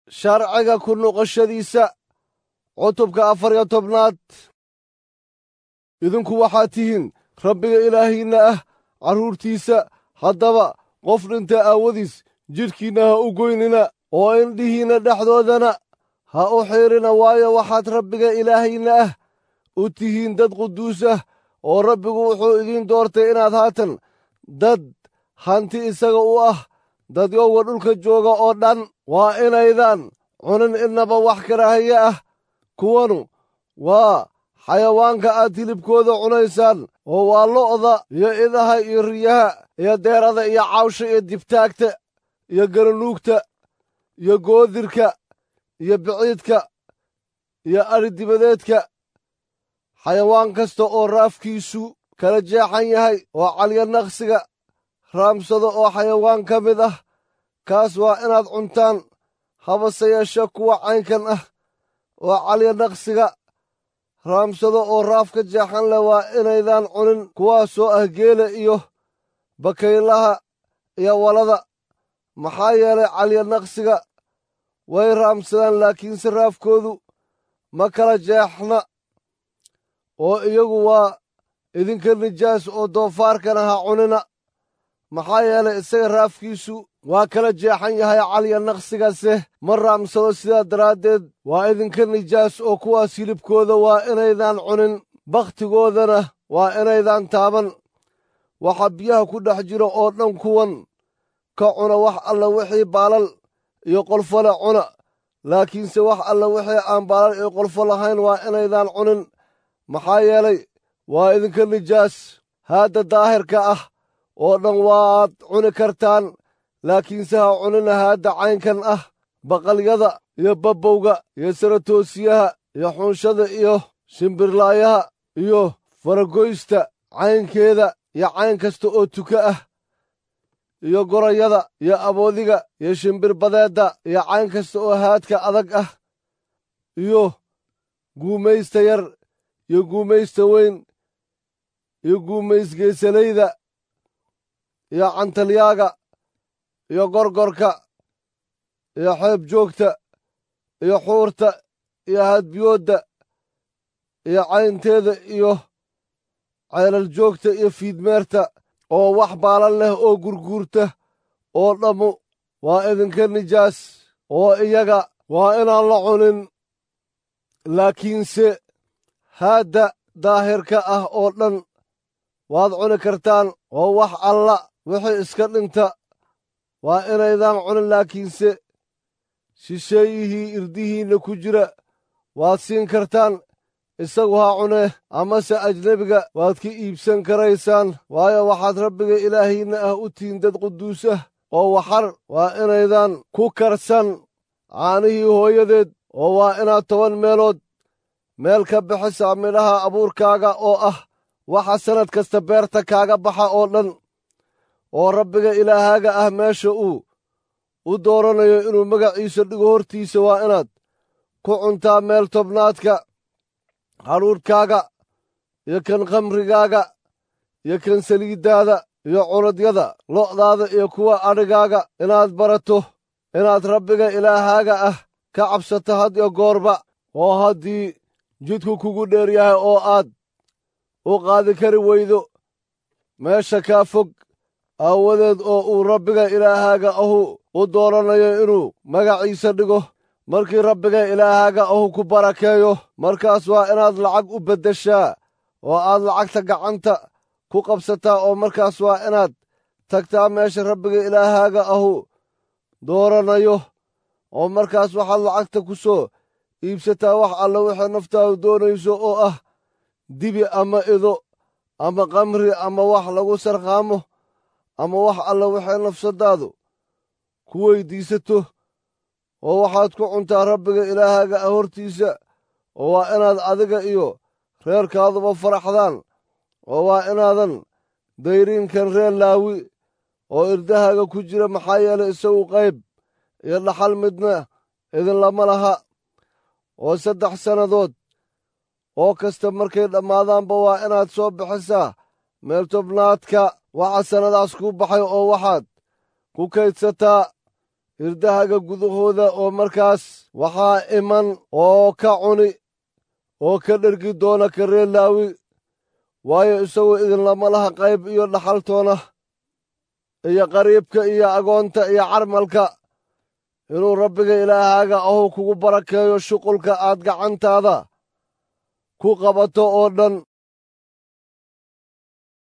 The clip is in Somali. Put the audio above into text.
sharciga ku noqoshadiisa cutubka afar iyo tobnaad idinku waxaad tihiin rabbiga ilaahiinna ah carruurtiisa haddaba qof dhinta aawadiis jidhkiinna ha u goynina oo indhihiinna dhexdoodana ha u xiirina waayo waxaad rabbiga ilaahiinna ah u tihiin dad quduus ah oo rabbigu wuxuu idiin doortay inaad haatan dad hanti isaga u ah dadyowga dhulka jooga oo dhan waa inaydaan cunin innaba wax karaahiye ah kuwanu waa xayawaanka aad hilibkooda cunaysaan oo waa lo'da iyo idaha iyo riyaha iyo deerada iyo cawsha iyo dibtaagta iyo garanuugta iyo goodirka iyo biciidka iyo adhidibadeedka xayawaan kasta oo raafkiisu kala jeexan yahay oo calya naqsiga raamsado oo xayawaan ka mid ah kaas waa inaad cuntaan habase yeeshe kuwa caynkan ah oo calya naqsiga raamsado oo raafka jeexan leh waa inaydaan cunin kuwaasoo ah geela iyo bakaylaha iyo walada maxaa yeelay calya naqsiga way raamsadaan laakiinse raafkoodu ma kala jeexna oo iyagu waa idinka nijaas oo doofaarkana ha cunina maxaa yeelay isaga raafkiisu waa kala jeexan yahay calya naqsigase ma raamsado sidaa daraaddeed waa idinka nijaas oo kuwaas hilibkooda waa inaydaan cunin bakhtigoodana waa inaydaan taaban waxa biyaha ku dhex jira oo dhan kuwan ka cuna wax alla wixii baalal iyo qolfole cuna laakiinse wax alla wixii aan baalal iyo qolfo lahayn waa inaydaan cunin maxaa yeelay waa idinka nijaas haadda daahirka ah oo dhan waad cuni kartaan laakiinse ha cunina haadda caynkan ah baqalyada iyo babbowga iyo saratoosiyaha iyo xunshada iyo shimbirlaayaha iyo faragoysta caynkeeda iyo cayn kasta oo tuka ah iyo gorayada iyo aboodiga iyo shimbirbadeedda iyo cayn kasta oo haadka adag ah iyo guumaysta yar iyo guumaysta weyn iyo guumaysgeesalayda iyo cantalyaaga iyo gorgorka iyo xeeb joogta iyo xuurta iyo hadbiyoodda iyo caynteeda iyo ceelal joogta iyo fiidmeerta oo wax baalan leh oo gurguurta oo dhammu waa idinka nijaas oo iyaga waa inaan la cunin laakiinse haadda daahirka ah oo dhan waad cuni kartaan oo wax alla wixii iska dhinta waa inaydaan cunin laakiinse shisheeyihii irdihiinna ku jira waad siin kartaan isagu ha cunee amase ajnebiga waad ka iibsan karaysaan waayo waxaad rabbiga ilaahiinna ah u tihiin dad quduus ah oo waxar waa inaydaan ku karsan caanihii hooyadeed oo waa inaad toban meelood meel ka bixisaa midhaha abuurkaaga oo ah waxa sannad kasta beerta kaaga baxa oo dhan oo rabbiga ilaahaaga ah meesha uu u dooranayo inuu magaciisa dhigo hortiisa waa inaad ku cuntaa meel tobnaadka hadhuudhkaaga iyo kan khamrigaaga iyo kan saliiddaada iyo culadyada lo'daada iyo kuwa adhigaaga inaad barato inaad rabbiga ilaahaaga ah ka cabsato had iyo goorba oo haddii jidku kugu dheer yahay oo aad u qaadi kari weydo meesha kaa fog aawadeed oo uu rabbiga ilaahaaga ahu u dooranayo inuu magaciisa dhigo markii rabbiga ilaahaaga ahu ku barakeeyo markaas waa inaad lacag u beddeshaa oo aad lacagta gacanta ku qabsataa oo markaas waa inaad tagtaa meesha rabbiga ilaahaaga ahu dooranayo oo markaas waxaad lacagta ku soo iibsataa wax alla wixii naftaadu doonayso oo ah dibi ama ido ama kamri ama wax lagu sarqaamo ama wax alla wixii nafsadaadu ku weyddiisato oo waxaad ku cuntaa rabbiga ilaahaaga ah hortiisa oo waa inaad adiga iyo reerkaaduba faraxdaan oo waa inaadan dayriinkan reer laawi oo irdahaaga ku jira maxaa yeelay isagu qayb iyo dhaxal midna idinlama laha oo saddex sannadood oo kasta markay dhammaadaanba waa inaad soo bixisaa meel tobnaadka waxa sannadaas kuu baxay oo waxaad ku kaydsataa irdahaga gudahooda oo markaas waxaa iman oo ka cuni oo ka dhergi doona ka reer laawi waayo isagoo idinlama laha qayb iyo dhaxaltoona iyo qariibka iyo agoonta iyo carmalka inuu rabbiga ilaahaaga ahu kugu barakeeyo shuqulka aad gacantaada ku qabato oo dhan